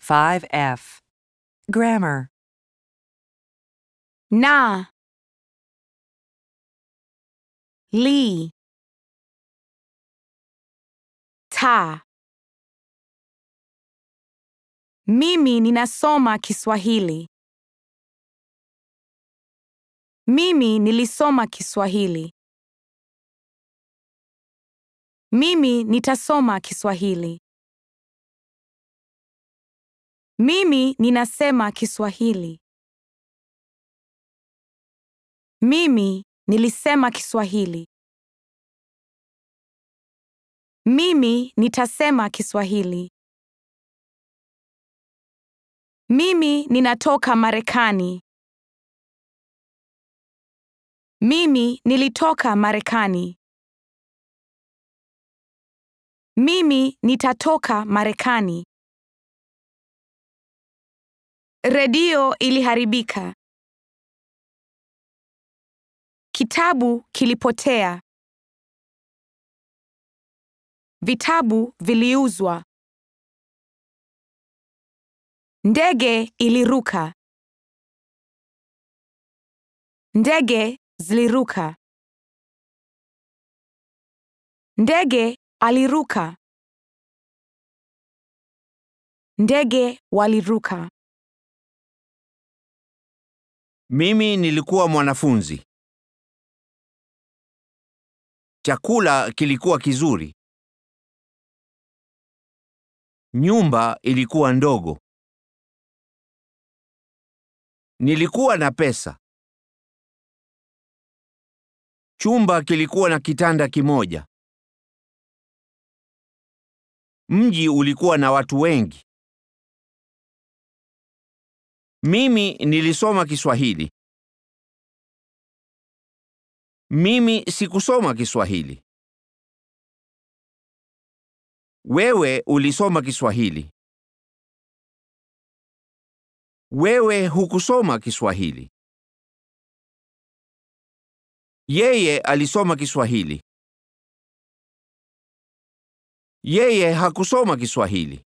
5F. Grammar. na li ta mimi ninasoma Kiswahili. Mimi nilisoma Kiswahili. Mimi nitasoma Kiswahili. Mimi ninasema Kiswahili. Mimi nilisema Kiswahili. Mimi nitasema Kiswahili. Mimi ninatoka Marekani. Mimi nilitoka Marekani. Mimi nitatoka Marekani. Redio iliharibika. Kitabu kilipotea. Vitabu viliuzwa. Ndege iliruka. Ndege ziliruka. Ndege aliruka. Ndege waliruka. Mimi nilikuwa mwanafunzi. Chakula kilikuwa kizuri. Nyumba ilikuwa ndogo. Nilikuwa na pesa. Chumba kilikuwa na kitanda kimoja. Mji ulikuwa na watu wengi. Mimi nilisoma Kiswahili. Mimi sikusoma Kiswahili. Wewe ulisoma Kiswahili. Wewe hukusoma Kiswahili. Yeye alisoma Kiswahili. Yeye hakusoma Kiswahili.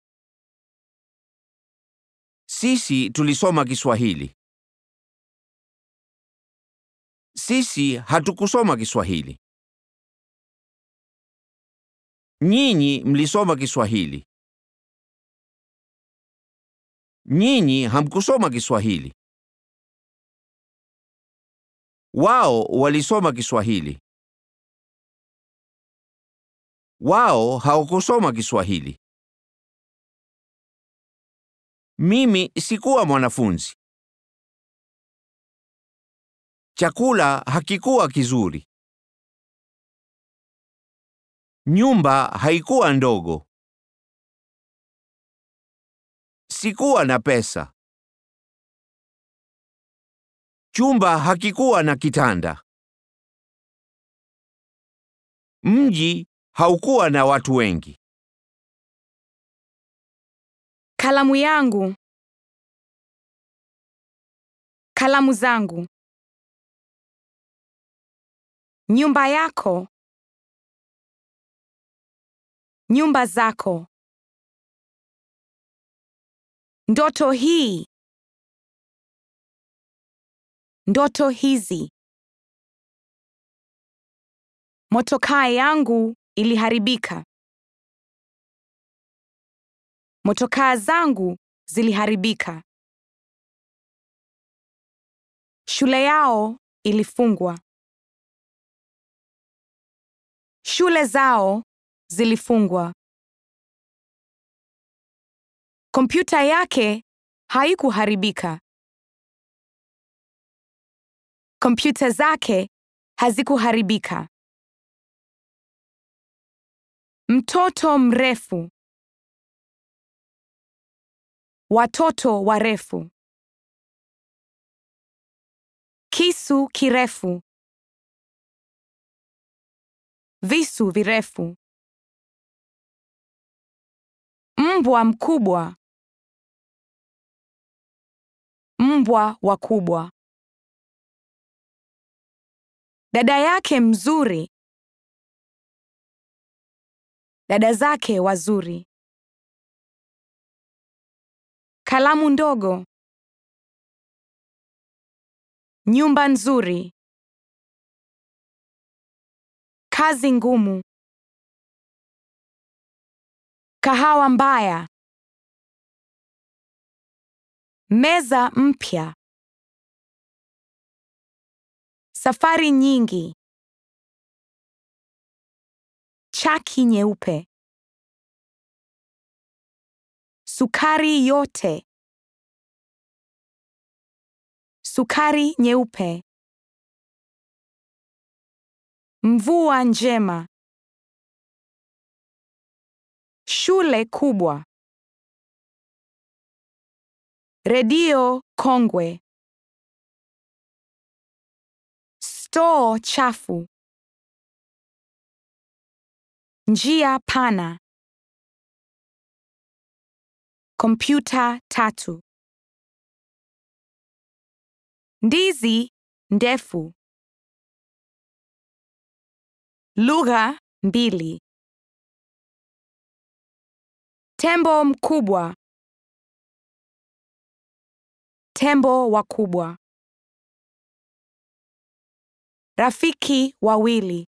Sisi tulisoma Kiswahili. Sisi hatukusoma Kiswahili. Nyinyi mlisoma Kiswahili. Nyinyi hamkusoma Kiswahili. Wao walisoma Kiswahili. Wao hawakusoma Kiswahili. Mimi sikuwa mwanafunzi. Chakula hakikuwa kizuri. Nyumba haikuwa ndogo. Sikuwa na pesa. Chumba hakikuwa na kitanda. Mji haukuwa na watu wengi. Kalamu yangu. Kalamu zangu. Nyumba yako. Nyumba zako. Ndoto hii. Ndoto hizi. Motokaa yangu iliharibika. Motokaa zangu ziliharibika. Shule yao ilifungwa. Shule zao zilifungwa. Kompyuta yake haikuharibika. Kompyuta zake hazikuharibika. Mtoto mrefu. Watoto warefu. Kisu kirefu. Visu virefu. Mbwa mkubwa. Mbwa wakubwa. Dada yake mzuri. Dada zake wazuri. Kalamu ndogo. Nyumba nzuri. Kazi ngumu. Kahawa mbaya. Meza mpya. Safari nyingi. Chaki nyeupe. Sukari yote. Sukari nyeupe. Mvua njema. Shule kubwa. Redio kongwe. Stoo chafu. Njia pana. Kompyuta tatu. Ndizi ndefu. Lugha mbili. Tembo mkubwa. Tembo wakubwa. Rafiki wawili.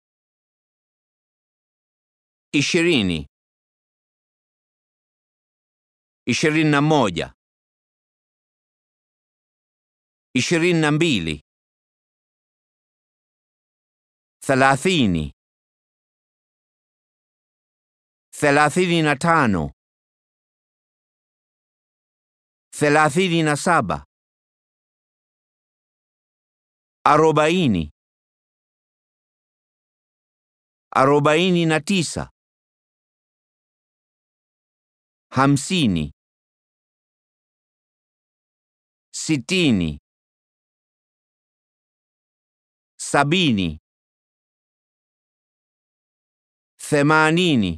ishirini, ishirini na moja, ishirini na mbili, thelathini, thelathini na tano, thelathini na saba, arobaini, arobaini na tisa hamsini, sitini, sabini, themanini,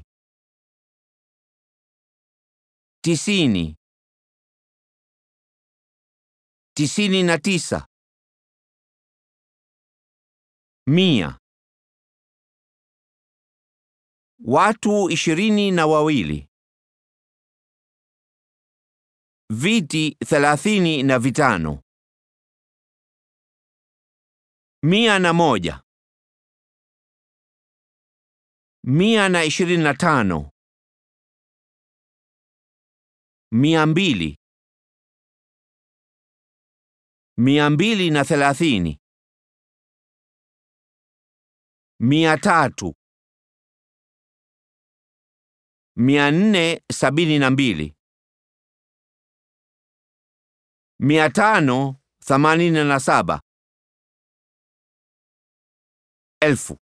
tisini, tisini na tisa, mia. Watu ishirini na wawili. Viti thelathini na vitano. Mia na moja. Mia na ishirini na tano. Mia mbili. Mia mbili na thelathini. Mia tatu. Mia nne sabini na mbili. Mia tano themanini na saba. Elfu.